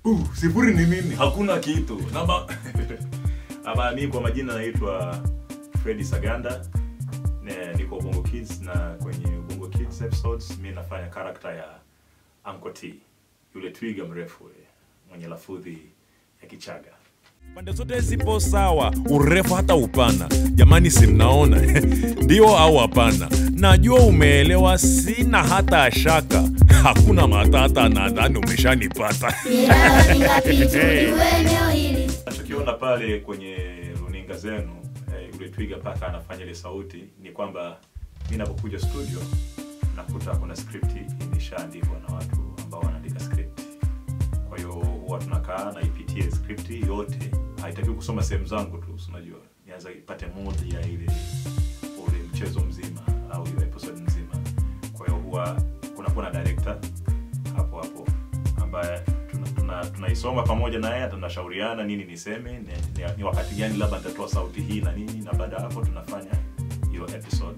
uh, sifuri ni nini hakuna kitu Namba... ama mi kwa majina naitwa fredi saganda Ne- niko ubongo kids na kwenye ubongo kids episodes mi nafanya karakta ya Uncle T yule twiga mrefu yule, mwenye lafudhi ya kichaga pande zote zipo sawa urefu hata upana jamani si mnaona ndio au hapana najua umeelewa sina hata shaka hakuna matata nadhani umeshanipata Miradi ngapi tujue eneo hili nachokiona pale kwenye runinga zenu eh, yule twiga paka anafanya ile sauti ni kwamba mi napokuja studio nakuta kuna script imeshaandikwa na watu ambao wanaandika script kwa hiyo huwa tunakaa naipitie script yote haitakiwi kusoma sehemu zangu tu si unajua nianza ipate mood ya ile ule mchezo mzima au ile episode mzima kwa hiyo huwa kunakuwa na director hapo hapo ambaye tuna- tuna- tunaisoma pamoja na yeye tunashauriana nini niseme ni, ni, ni wakati gani labda nitatoa sauti hii na nini na baada ya hapo tunafanya hiyo episode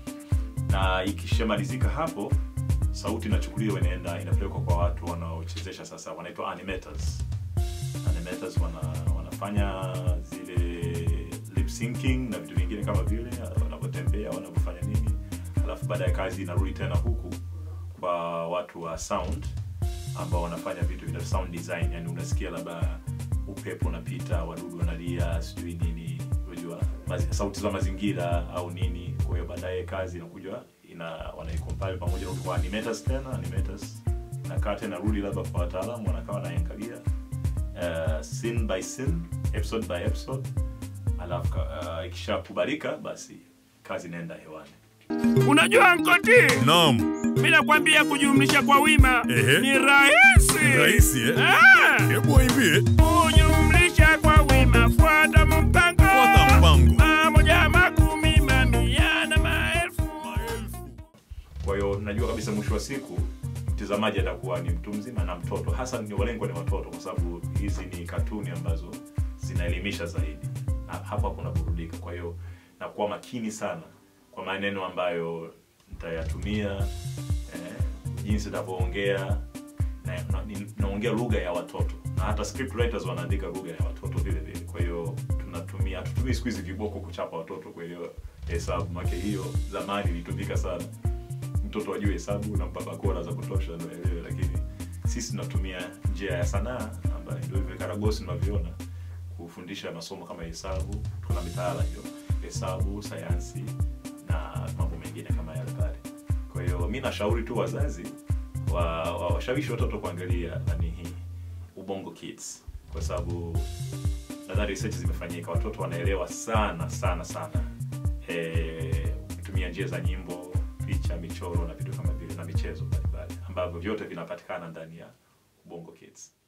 na ikishamalizika hapo sauti inachukuliwa inaenda inapelekwa kwa watu wanaochezesha sasa wanaitwa animators animators wana, wanafanya zile lip syncing na vitu vingine kama vile wanavyotembea wanavyofanya nini alafu baadaye kazi inarudi tena huku kwa watu wa sound ambao wanafanya vitu vina sound design yani unasikia labda upepo unapita wadudu wanalia sijui nini unajua mazi- sauti za mazingira au nini kwa hiyo baadaye kazi inakuja ina wanaicompile pamoja na kwa animators tena animators inakaa tena rudi labda kwa wataalamu wanakaa wanaangalia uh, scene by scene episode by episode alafu uh, ikishakubalika basi kazi inaenda hewani Unajua Nkoti, nam mi nakwambia kujumlisha kwa wima Ehe. ni rahisi. rahisi eh? Ah, hebu waimbie kujumlisha kwa wima, fuata mpango. Fuata mpango. Mamoja, makumi, mamia na maelfu. kwa hiyo najua kabisa mwisho wa siku mtazamaji atakuwa ni mtu mzima na mtoto hasa ni walengwa ni watoto kwa sababu hizi ni katuni ambazo zinaelimisha zaidi na hapa kuna burudika kwa hiyo nakuwa makini sana kwa maneno ambayo nitayatumia eh, jinsi nitavyoongea na, na, ni- naongea lugha ya watoto na hata script writers wanaandika lugha ya watoto vile vile kwa hiyo tunatumia hatutumii siku hizi viboko kuchapa watoto kwa hiyo hesabu make hiyo zamani ilitumika sana mtoto ajue hesabu na bakora za kutosha ndo aelewe lakini sisi tunatumia njia ya sanaa ambayo ndio hivyo karagosi tunavyoona kufundisha masomo kama hesabu tuna mitaala hiyo hesabu sayansi na mambo mengine kama yale pale kwa hiyo mi nashauri tu wazazi wa- wa- washawishi watoto kuangalia nani hii ubongo kids kwa sababu nadhani research zimefanyika watoto wanaelewa sana sana sana eh, kutumia njia za nyimbo picha michoro na vitu kama vile na michezo mbalimbali ambavyo vyote vinapatikana ndani ya ubongo kids